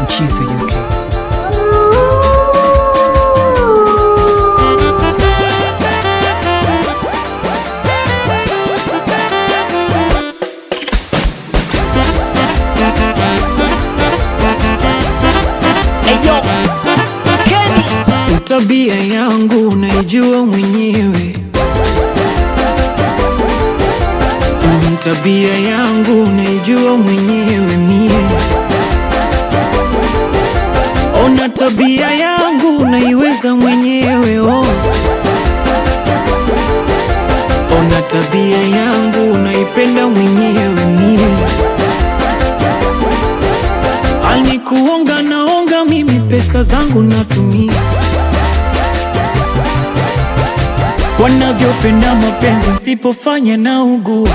Mchizo UK. Eyo, Kenny. Tabia yangu unaijua mwenyewe. Mm, Tabia yangu unaijua mwenyewe mie. Ona tabia yangu unaiweza mwenyewe oh. Ona tabia yangu unaipenda mwenyewe mie. Alikuonga naonga mimi pesa zangu natumia wanavyopenda mapenzi sipofanya na ugua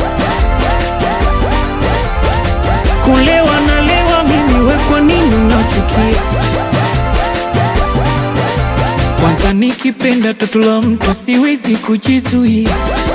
kulewa nalewa mimi we kwa nini unachukia kwanza nikipenda toto la mtu siwezi kujizuia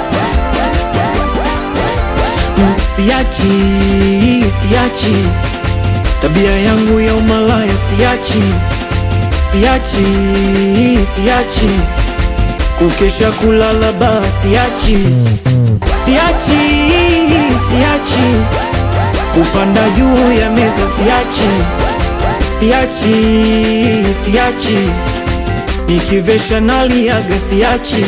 Mm, siachi siachi tabia yangu ya umalaya siachi siachi siachi kukesha kulala baa siachi siachi siachi kupanda juu ya meza siachi siachi siachi nikivesha naliaga siachi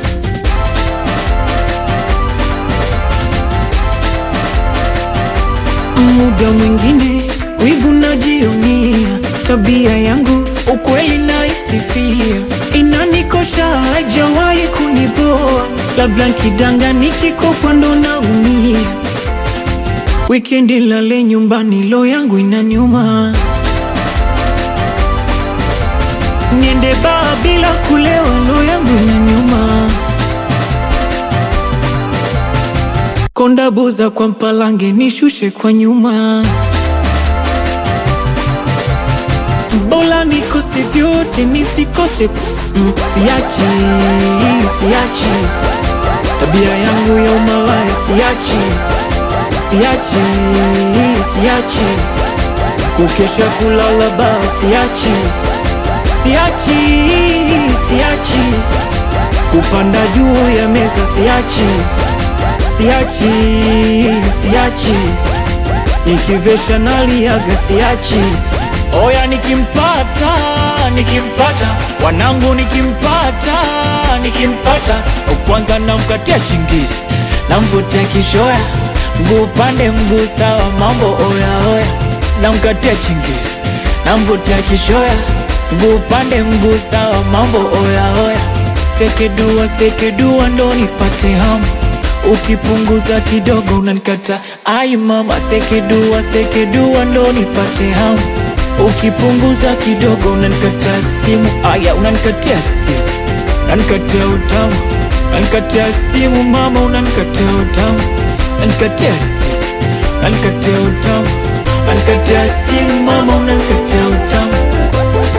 muda mwingine wivu najionia tabia yangu ukweli naisifia inanikosha haijawahi kuniboa labda nkidanga nikikopa ndo naumia wikendi lale nyumbani lo yangu inaniuma niende baa bila kulewa lo yangu inaniuma konda buza kwa mpalange nishushe kwa nyuma Bola nikose vyote nisikose mm, siachi siachi tabia yangu ya umalaya siachi siachi siachi kukesha kulala baa siachi siachi siachi kupanda juu ya meza siachi siachi siachi nikivesha naliaga siachi oya nikimpata nikimpata wanangu nikimpata nikimpata kwanza namkatia chingiri namvutia kishoya mguu pande mguu sawa mambo oya oya namkatia chingiri namvutia kishoya mguu pande mguu sawa mambo oya oya sekedua sekedua ndo nipate hamu ukipunguza kidogo unanikata ai mama sekedua sekedua ndo nipate hamu ukipunguza kidogo unanikata simu aya unanikatia simu unanikatia utamu unanikatia simu mama unanikatia utamu unanikatia simu unanikatia utamu unanikatia simu mama unanikatia utamu